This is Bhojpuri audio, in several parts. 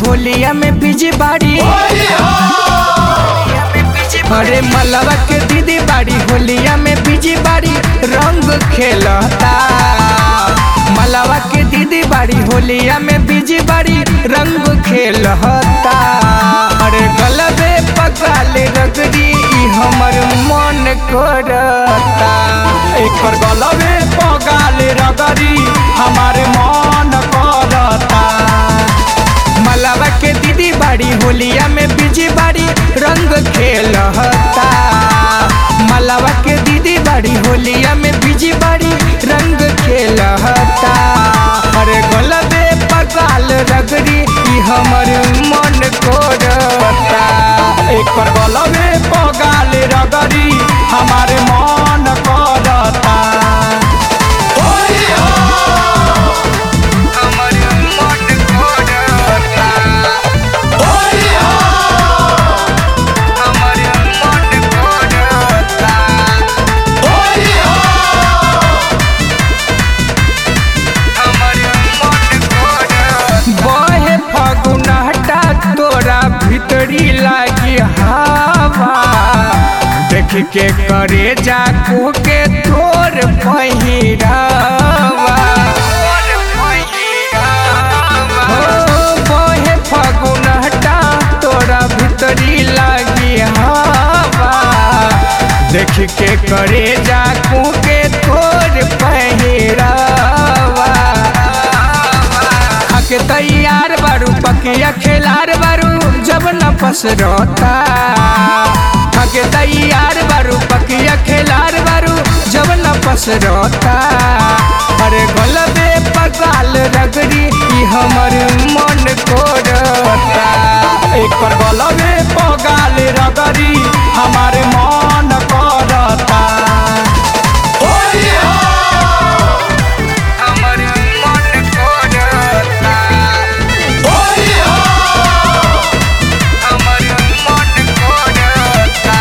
होलिया में बिजी बाड़ी अरे मलवा के दीदी बाड़ी होलिया में बिजी बाड़ी रंग खेलता मलवा के दीदी बाड़ी होलिया में बिजी बाड़ी रंग खेलता अरे गलबे पकाले रगड़ी ई हमर मन करता एकर गलबे पगाले रगरी हमारे मन करता मलवा के दीदी बाड़ी होलिया में बिजी बाड़ी रंग खेलता मलवा के दीदी बाड़ी होलिया में बिजी बाड़ी रंग खेलता अरे गलबे पकाल रगड़ी ई हमर मन करता एकर गलबे पगाले रगरी हमारे मन करता हमर मन करता हमर मन करता बहे फगुनहटा तोरा भीतरी लागी हवा देख के करे जाको के तोर पहिरावा हो, बहे फगुनहटा तोरा भीतरी लागी हवा देख के करे जाको के तोर पहिरावा खाके तैयार बारू पकिया खेलार बारू जब न पसरता खाके तैयार बारू पकिया खेलार बारू जब न पसरता अरे गलबे पगाल रगड़ी ई हमर मन करता एकर गलबे पगाले रगरी हमारे मन करता हमर मन करता हमर मन करता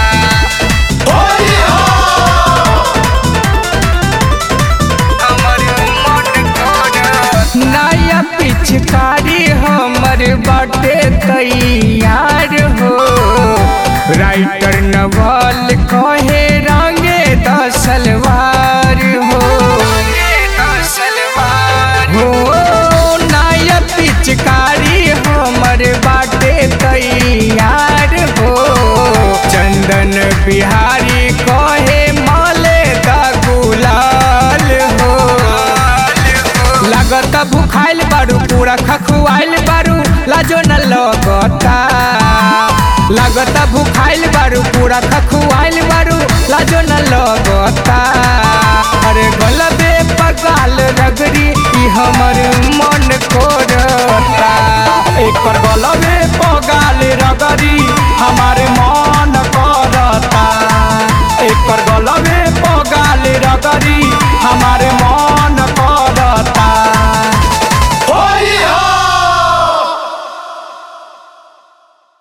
नया पिचकारी हमर बाटे तैयार हो राइटर नवल कहे रंगे दसलवार हो हो नया पिचकारी हमर बाटे तैयार हो चंदन बिहारी कहे माले दा गुलाल हो लागत भूखाइल बारू पूरा खखुआइल बारू लाजो न लगता लागत भूखाइल बारू पूरा खखुआइल बारू लाजो न लगता अरे गलबे पगाल रगड़ी ई हमर मन करता एकर गलबे पगाले रगरी हमारे मन